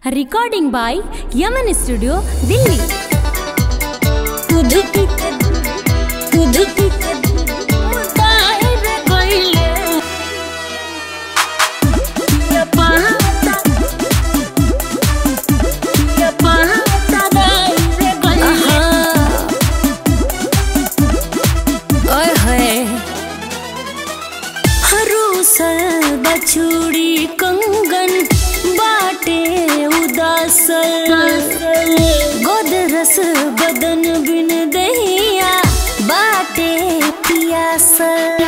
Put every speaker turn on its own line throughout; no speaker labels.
Recording by Yaman Studio, Delhi.
बछुड़ी कंगन बाटे उदासल गोदरस बदन बिन दहिया बाटे पियासल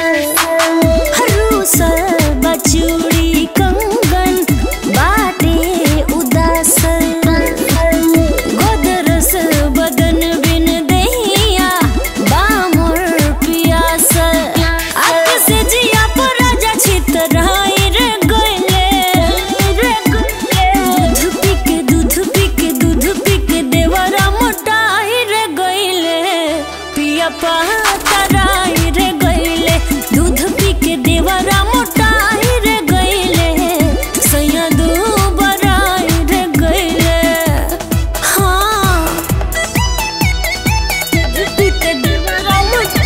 हरूसल बछुड़ी कंगन बाटे उदासल गोदरस बदन बिन दहिया बामर पियासल आग से जिया पर राजा छितराई रे गइले रे गइले दूध पी के दूध पी के दूध पी के देवरा मोटाई रे गइले पिया पातराई रे गइले दूध पी के देवरा मोटाई रे गइले सैया दू बराई रे गइले हाँ दूध पी के देवरा मोटाई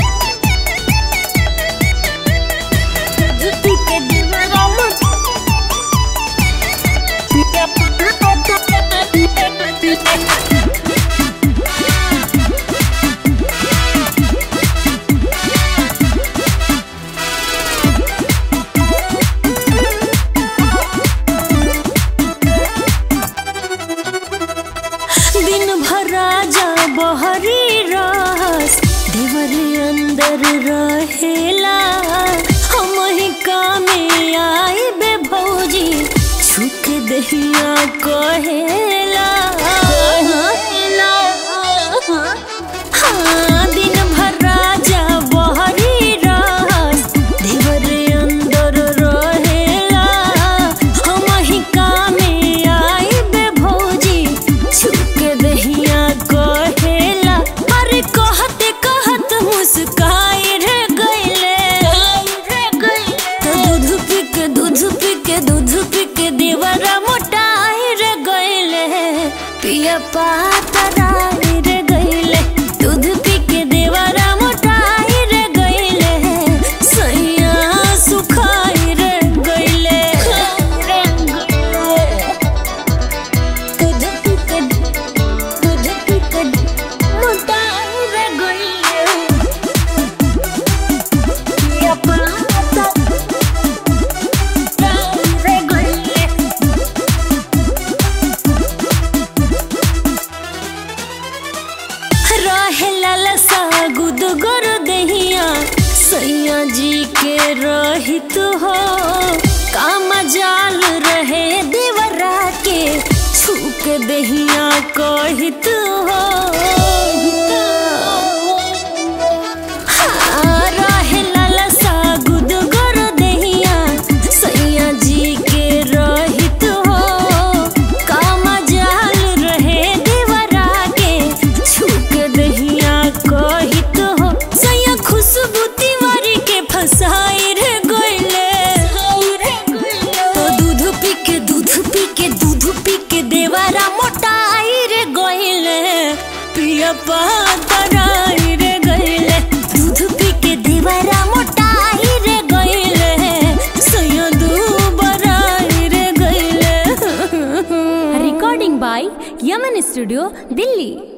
दिन भर राजा बहरी रस देवर अंदर रहेला हम ही कामे आई बे भौजी छुक दहिया कहेला हाँ, दिन भर राजा बहरी रस देवर अंदर रहेला हम ही कामे आई बे भौजी छुक दहिया कहेला अरे कहते कहत मुस्काई रे गइले तो दूध पी के दूध पी के दूध पी के देवरा मोटाई रे गइले पिया पातराई रे गइले दूध पी के देवरा मोटाई रे गइले सैया सुखाई रे गइले दूध पी के दूध पी के मोटाई रे गइले पिया पातराई रे गइले रहेला लसा गुद गोर दहिया सैया जी के रहित हो काम जाल रहे देवरा के छूक दहिया कहित हो हाँ, रहेला लसा गुद गोर दहिया सैया जी के रहित हो काम जाल रहे देवरा के छुक दहिया कहित हो सैया खुशबू तिवारी के फसाई रे गइले तो दूध पी के दूध पी के दूध पी के देवरा मोटाई रे गइले पिया पातराई रे गइले दूध पी के देवरा मोटाई रे गइले सैया दू बराई रे गइले
Recording by Yaman Studio, Delhi.